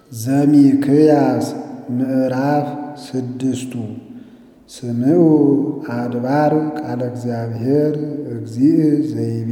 ዘሚክያስ ምዕራፍ ስድስቱ ስምዑ አድባር ቃለ እግዚአብሔር እግዚእ ዘይቤ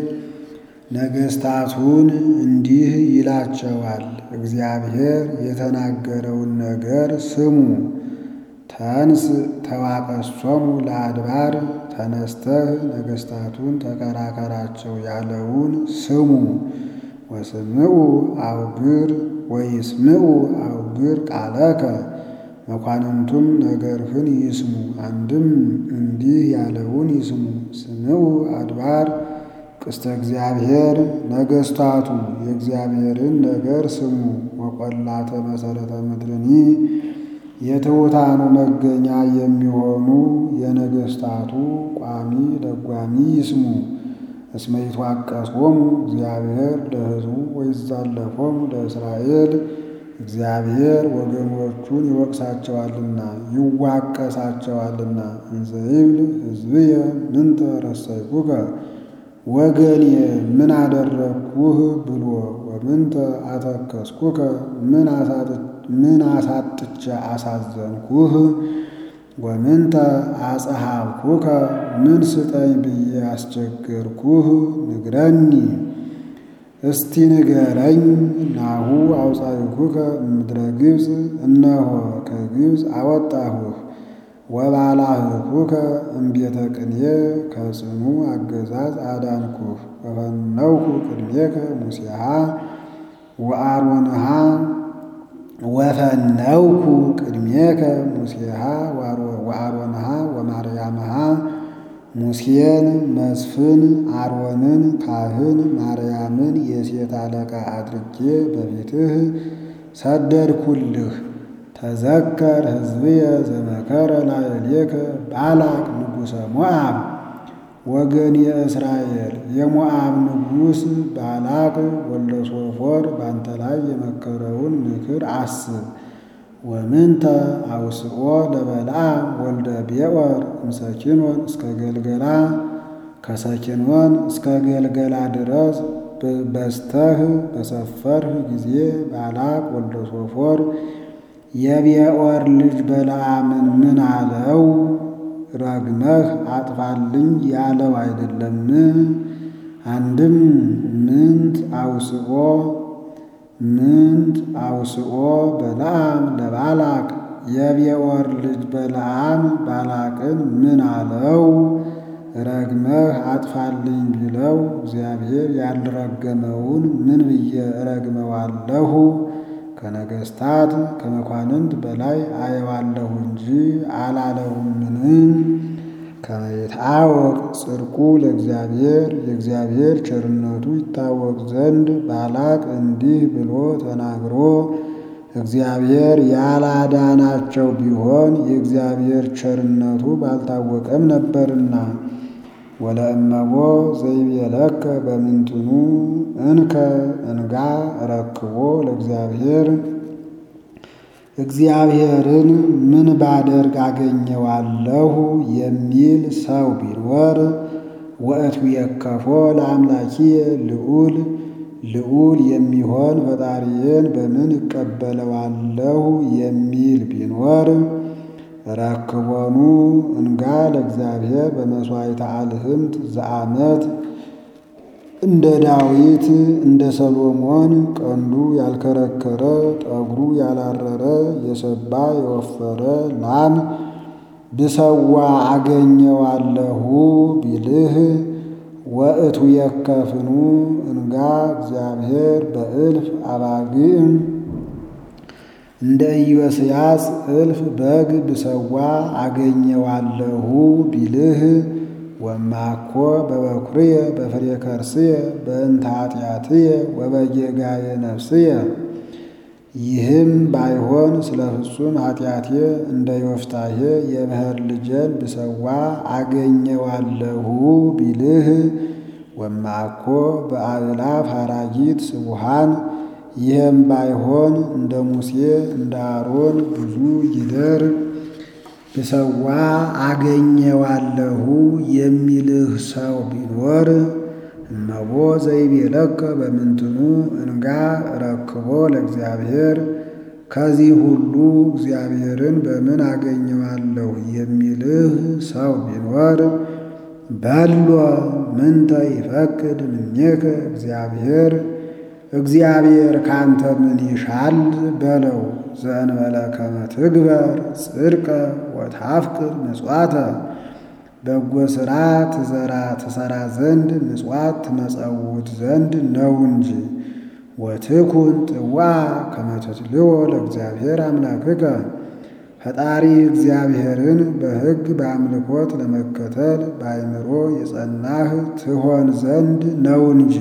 ነገሥታቱን እንዲህ ይላቸዋል፣ እግዚአብሔር የተናገረውን ነገር ስሙ። ተንስ ተዋቀሶሙ ለአድባር ተነስተህ ነገሥታቱን ተከራከራቸው ያለውን ስሙ። ወስምዑ አውግር ወይስምዑ አውግር ቃለከ መኳንንቱም ነገርህን ይስሙ። አንድም እንዲህ ያለውን ይስሙ። ስምዑ አድባር ቅስተ እግዚአብሔር ነገሥታቱ የእግዚአብሔርን ነገር ስሙ። ወቈላተ መሠረተ ምድርኒ የትሑታኑ መገኛ የሚሆኑ የነገሥታቱ ቋሚ ደጓሚ ይስሙ። እስመ ይትዋቀሶሙ እግዚአብሔር ለሕዝቡ ወይዛለፎሙ ለእስራኤል እግዚአብሔር ወገኖቹን ይወቅሳቸዋልና ይዋቀሳቸዋልና። እንዘ ይብል ሕዝብየ ምንተ ረሰይኩከ ወገኔ ምን አደረግኩህ ብሎ ወምንተ አተከስኩከ ምን አሳጥቼ አሳዘንኩህ ወምንተ አጸሃብኩከ ምን ስጠኝ ብዬ አስቸገርኩህ ንግረኒ እስቲ ንገረኝ። ናሁ አውፃይኩከ እምድረ ግብፅ እነሆ ከግብፅ አወጣሁህ። ወባላህኩከ እምቤተ ቅንየ ከጽኑ አገዛዝ አዳንኩህ። ወፈነውኩ ቅድሜከ ሙሴሃ ወአሮንሃ ወፈነውኩ ቅድሜከ ሙሴሃ ወአሮንሃ ወማርያምሃ ሙሴን መስፍን አሮንን ካህን ማርያምን የሴት አለቃ አድርጌ በፊትህ ሰደድኩልህ። ተዘከር ሕዝብየ ዘመከረ ላዕሌከ ባላቅ ንጉሠ ሞዓብ ወገን የእስራኤል የሞዓብ ንጉሥ ባላቅ ወልደ ሶፎር ባንተ ላይ የመከረውን ምክር አስብ። ወምንተ አውስኦ ለበለዓም ወልደ ቤኦር እምሰኪንወን እስከ ገልገላ ከሰኪንወን እስከ ገልገላ ድረስ በስተህ በሰፈርህ ጊዜ ባላቅ ወልደ ሶፎር የቤኦር ልጅ በለዓምን ምን አለው? ረግመህ አጥፋልኝ ያለው አይደለም? አንድም ምንት አውስኦ ምንት አውስኦ በለዓም ለባላቅ የቤኦር ልጅ በለዓም ባላቅን ምን አለው? ረግመህ አጥፋልኝ ቢለው እግዚአብሔር ያልረገመውን ምን ብዬ እረግመዋለሁ? ከነገሥታት ከመኳንንት በላይ አየዋለሁ እንጂ አላለውምን? ከመ ይትአወቅ ጽድቁ ለእግዚአብሔር የእግዚአብሔር ቸርነቱ ይታወቅ ዘንድ ባላቅ እንዲህ ብሎ ተናግሮ እግዚአብሔር ያላዳናቸው ቢሆን የእግዚአብሔር ቸርነቱ ባልታወቀም ነበርና። ወለእመቦ ዘይቤለከ በምንትኑ እንከ እንጋ ረክቦ ለእግዚአብሔር እግዚአብሔርን ምን ባደርግ አገኘዋለሁ የሚል ሰው ቢኖር ወእትቤከፎ ለአምላኪየ ልዑል ልዑል የሚሆን ፈጣሪዬን በምን እቀበለዋለሁ የሚል ቢኖር ረክቦኑ እንጋ ለእግዚአብሔር በመሥዋዕተ አልህምት ዘአመት እንደ ዳዊት እንደ ሰሎሞን ቀንዱ ያልከረከረ ጠጉሩ ያላረረ የሰባ የወፈረ ላም ብሰዋ አገኘዋለሁ ቢልህ ወእቱ የከፍኑ እንጋ እግዚአብሔር በእልፍ አባግዕም እንደ ኢዮስያስ እልፍ በግ ብሰዋ አገኘዋለሁ ቢልህ ወማኮ በበኩርየ በፍሬ ከርስየ በእንተ ኃጢአትየ ወበጌጋየ ነፍስየ ይህም ባይሆን ስለ ፍጹም ኃጢአቴ እንደ ዮፍታሔ የብሔር ልጄን ብሰዋ አገኘዋለሁ ቢልህ ወማኮ በአእላፍ ሐራጊት ስቡሃን ይህም ባይሆን እንደ ሙሴ እንደ አሮን ብዙ ጊደር ብሰዋ አገኘዋለሁ የሚልህ ሰው ቢኖር እመቦ ዘይቤለከ በምንትኑ እንጋ ረክቦ ለእግዚአብሔር ከዚህ ሁሉ እግዚአብሔርን በምን አገኘዋለሁ የሚልህ ሰው ቢኖር በሎ ምንተ ይፈቅድ እምኔከ እግዚአብሔር እግዚአብሔር ካንተ ምን ይሻል በለው። ዘእንበለ ከመ ትግበር ጽድቀ ወታፍቅር ምጽዋተ በጎ ሥራ ትዘራ ትሰራ ዘንድ ምጽዋት ትመጸውት ዘንድ ነው እንጂ። ወትኩን ጥዋ ከመ ትትልዎ ለእግዚአብሔር አምላክከ ፈጣሪ እግዚአብሔርን በሕግ በአምልኮት ለመከተል በአእምሮ የጸናህ ትሆን ዘንድ ነው እንጂ።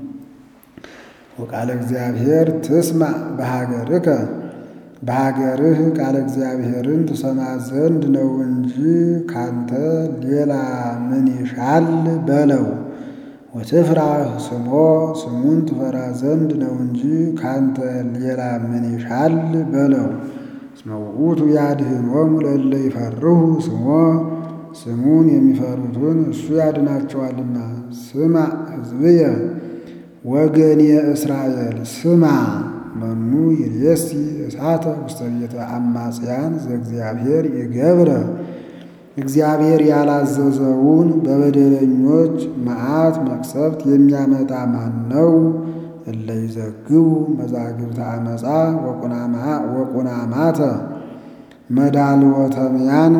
ወቃለ እግዚአብሔር ትስማዕ በሀገርከ በሀገርህ ቃለ እግዚአብሔርን ትሰማ ዘንድ ነው እንጂ ካንተ ሌላ ምን ይሻል በለው። ወትፍራህ ስሞ ስሙን ትፈራ ዘንድ ነው እንጂ ካንተ ሌላ ምን ይሻል በለው። እስመ ውእቱ ያድኅኖሙ ለእለ ይፈርሁ ስሞ ስሙን የሚፈሩትን እሱ ያድናቸዋልና። ስማዕ ሕዝብየ ወገኔ እስራኤል ስማ መኑ ይሬሲ እሳተ ውስተ ቤተ አማጽያን ዘእግዚአብሔር ይገብረ እግዚአብሔር ያላዘዘውን በበደለኞች መዓት መቅሰፍት የሚያመጣ ማን ነው? እለ ይዘግቡ መዛግብተ አመፃ ወቁናማተ መዳልወተምያን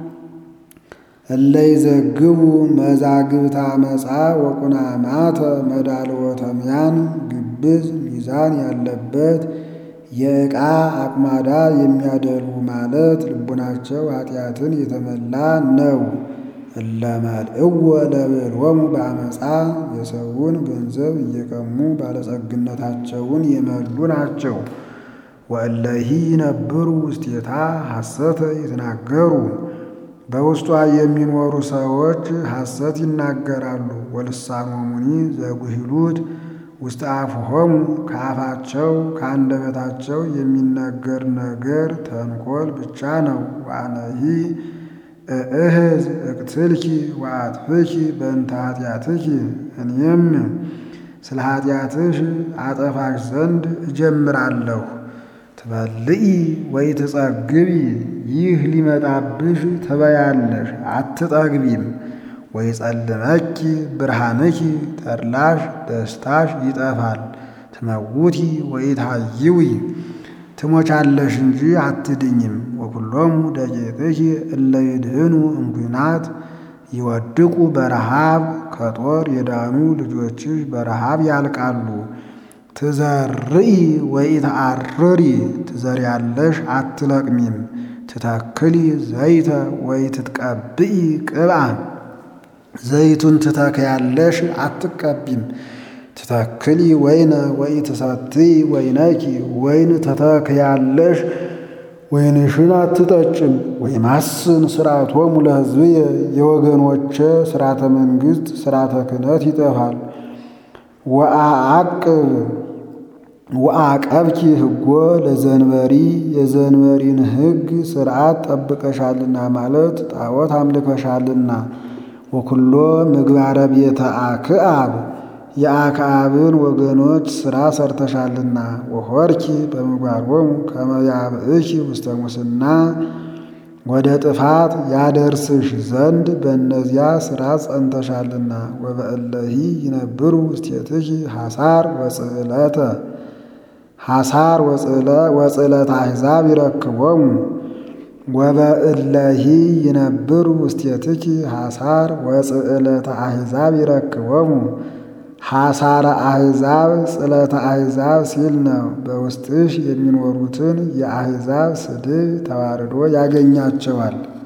እለ ይዘግቡ መዛግብተ አመፃ ወቁናማተ መዳልወተምያን ግብዝ ሚዛን ያለበት የዕቃ አቁማዳ የሚያደርጉ ማለት ልቡናቸው ኃጢአትን የተመላ ነው። እለ መልእዎ ለብዕሎሙ በአመፃ የሰውን ገንዘብ እየቀሙ ባለጸግነታቸውን የመሉ ናቸው። ወእለሂ ይነብሩ ውስቴታ ሐሰተ ይትናገሩ በውስጧ የሚኖሩ ሰዎች ሐሰት ይናገራሉ። ወልሳኖሙኒ ዘጉሂሉት ውስተ አፍሆሙ ከአፋቸው ከአንደበታቸው የሚነገር ነገር ተንኮል ብቻ ነው። ወአነሂ እእህዝ እቅትልኪ ወአጥፍኪ በእንተ ኃጢአትኪ እኔም ስለ ኃጢአትሽ አጠፋሽ ዘንድ እጀምራለሁ። ትበልኢ ወይ ትጸግቢ ይህ ሊመጣብሽ ትበያለሽ አትጠግቢም። ወይ ጸልመኪ ብርሃንኪ ተድላሽ ደስታሽ ይጠፋል። ትመውቲ ወይ ታይዊ ትሞቻለሽ እንጂ አትድኝም። ወኩሎሙ ደቂቅኪ እለ ይድህኑ እምኩናት ይወድቁ በረሃብ ከጦር የዳኑ ልጆችሽ በረሃብ ያልቃሉ። ትዘርኢ ወይ ተአርሪ ትዘሪያለሽ አትለቅሚም። ትተክሊ ዘይተ ወይ ትትቀብኢ ቅብአ ዘይቱን ትተክያለሽ አትቀቢም። ትተክሊ ወይነ ወይ ትሰትይ ወይነኪ ወይን ትተክያለሽ ወይንሽን አትጠጭም። ወይማስን ሥርዓቶሙ ለሕዝብየ የወገኖቼ ሥርዓተ መንግሥት ሥርዓተ ክህነት ይጠፋል። ወአዓቅብ ወአቀብኪ ሕጎ ለዘንበሪ የዘንበሪን ሕግ ሥርዓት ጠብቀሻልና ማለት ጣዖት አምልከሻልና። ወኩሎ ምግባረ ቤተ አክዓብ የአክዓብን ወገኖች ሥራ ሰርተሻልና። ወሆርኪ በምግባሮሙ ከመ ያብእኪ ውስተ ሙስና ወደ ጥፋት ያደርስሽ ዘንድ በእነዚያ ሥራ ጸንተሻልና። ወበእለሂ ይነብሩ ውስቴትኪ ሐሳር ወጽዕለተ ሐሳር ወጽዕለተ አሕዛብ ይረክቦሙ ወበእለሂ ይነብሩ ውስቴትኪ ሐሳር ወጽዕለተ አሕዛብ ይረክቦሙ። ሐሳረ አሕዛብ ጽዕለተ አሕዛብ ሲል ነው። በውስጥሽ የሚኖሩትን የአሕዛብ ስድብ ተዋርዶ ያገኛቸዋል።